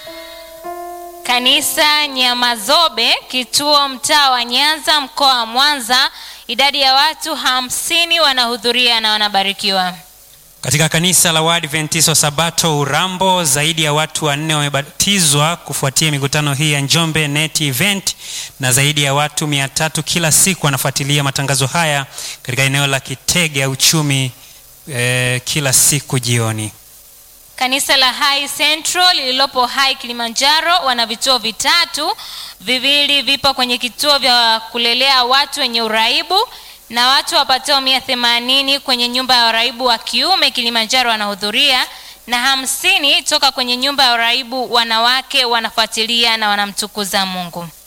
Kanisa Nyamazobe, kituo mtaa wa Nyanza, mkoa wa Mwanza, idadi ya watu hamsini wanahudhuria na wanabarikiwa. Katika kanisa la Waadventista wa Sabato Urambo, zaidi ya watu wanne wamebatizwa kufuatia mikutano hii ya Njombe Net Event, na zaidi ya watu mia tatu kila siku wanafuatilia matangazo haya katika eneo la Kitega Uchumi eh, kila siku jioni. Kanisa la Hai Central lililopo Hai Kilimanjaro wana vituo vitatu, viwili vipo kwenye kituo vya kulelea watu wenye uraibu na watu wapatao mia themanini kwenye nyumba ya waraibu wa kiume Kilimanjaro wanahudhuria na hamsini toka kwenye nyumba ya waraibu wanawake wanafuatilia na wanamtukuza Mungu.